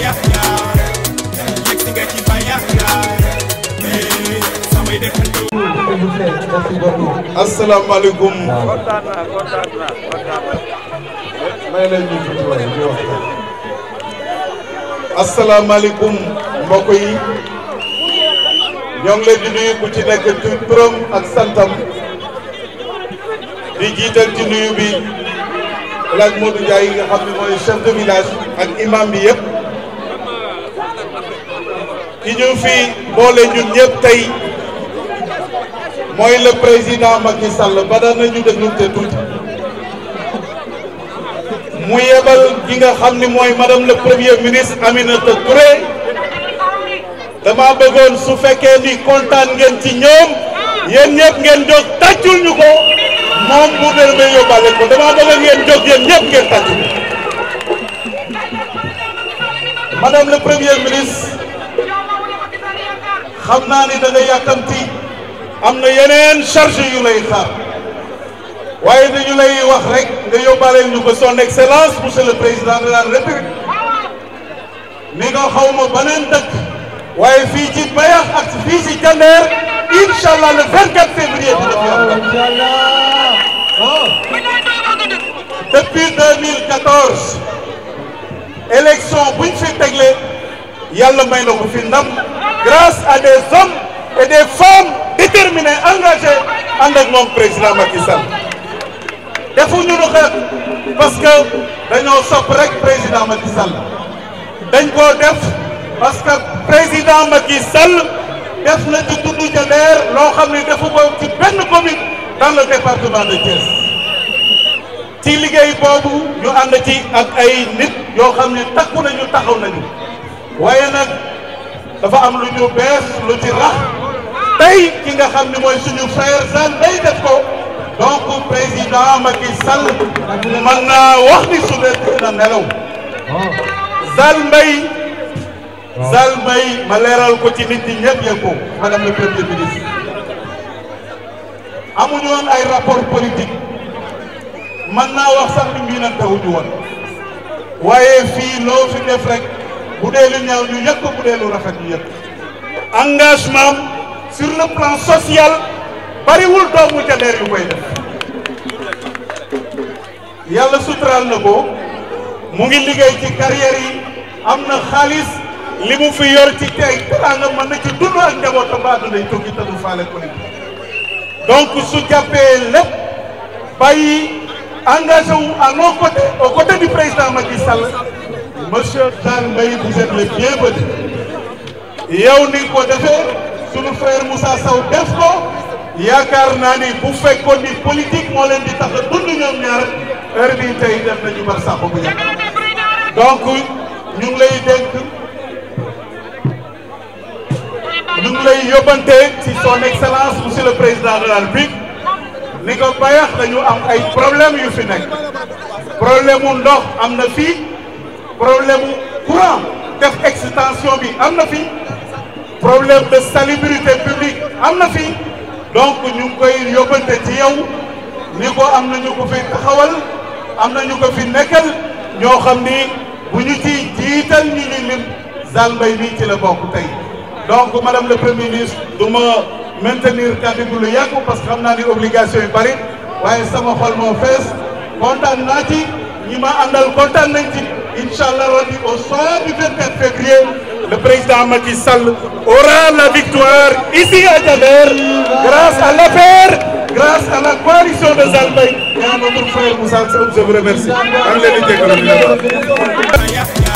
bayax yaay yegg si nga ci bayax yaay samay dëkkandoo asalaamaaleykum kontaan naa kontaan naa kontaan naa. may leen ñu tuuti waay ñu wax asalaamaaleykum mbokk yi ñoo ngi leen di nuyu ku ci nekk ci turam ak santam di jiital ci nuyu bi El Hadj Modou Ndiaye nga xam ne mooy chef de village ak imam bi yëpp ki ñu fi boole ñun ñëpp tey mooy le président Macky Sall ba daan nañu déglu te tuuti mu yebal ki nga xam ni mooy madame le premier ministre Aminata Touré dama bëggoon su fekkee ni kontaan ngeen ci ñoom yéen ñëpp ngeen jóg tàccul ñu ko moom bu demee yóbbaale ko dama bëgg ngeen jóg yéen ñëpp ngeen tàccul madame le premier ministre xam naa ni da nga yàkkamti am na yeneen charge yu lay xaar waaye dañu lay wax rek nga yóbbaale ñu ko son excellence monsieur le président de la république ni nga xaw ma beneen dëkk waaye fii ci Bayax ak fii ci Jandeer incha allah le 24 février dina fi am depuis 2014 élection buñ fi tegle yàlla may na ko fi ndam grâce à des hommes et des femmes déterminés engagés ànd ak moom président Macky Sall defuñu nu xeex parce que dañoo sopp rek président Macky Sall dañ koo def parce que président Macky Sall def na ci dundu Jandeer loo xam ne defu ko ci benn commune dans le département de Thiès ci liggéey boobu ñu ànd ci ak ay nit yoo xam ne takku nañu taxaw nañu waaye nag dafa am lu ñu bees lu ci rax tey ki nga xam ne mooy suñu frère Sall day def ko donc président Macky Sall mën naa wax ni su dee dina nelaw Sall Mbaye Sall Mbaye ma leeral ko ci nit ñi ñëpp yëg ko madame le premier ministre amuñu woon ay rapport politique mën naa wax sax ni mbii nag tawuñu woon waaye fii loo fi def rek bu dee lu ñaaw ñu yëg ko bu dee lu rafet ñu yëg engagement sur le plan social bariwul doomu Jandeer yu koy def yàlla suturaal na ko mu ngi liggéey ci carrière yi am na xaalis li mu fi yor ci tey teraanga mën na ci dund ak njabootam ba àdduna yi tukki te du faale politique donc su jàppee lépp bàyyi engagé wu à nos côtés aux côtés du président Macky Sall monsieur Sall Mbaye vous êtes le bienvenu yow ni ko defee sunu frère Moussa Sow def ko yaakaar naa ni bu fekkoon ni politique moo leen di tax a dund ñoom ñaar heure bii tey def nañu bar sax bu yàgg donc ñu ngi lay dénk ñu ngi lay yóbbante ci son excellence monsieur le président de la République ni ko bayax dañu am ay problème yu fi nekk problème mu ndox am na fii problème mu courant def extension bi am na fi problème de salubrité publique am na fi donc ñu ngi koy yóbbante ci yow ni ko am na ñu ko fi taxawal am na ñu ko fi nekkal ñoo xam ni bu ñu ci jiital ñu ñu lim Sall Mbaye mii ci la bokk tey donc madame le premier ministre du ma maintenir kàddu gi lu yàgg parce que xam naa ni obligation yu bari waaye sama xol moo fees kontaan naa ci ñi ma àndal kontaan nañ ci incha allah rabbi au soir du 24 février le président Macky Sall aura la victoire ici à Jandeer grâce à l'APR grâce à la coalition de Sall Mbaye et à notre frère Moussa Sow je vous remercie. maa ngi leen di jégalu.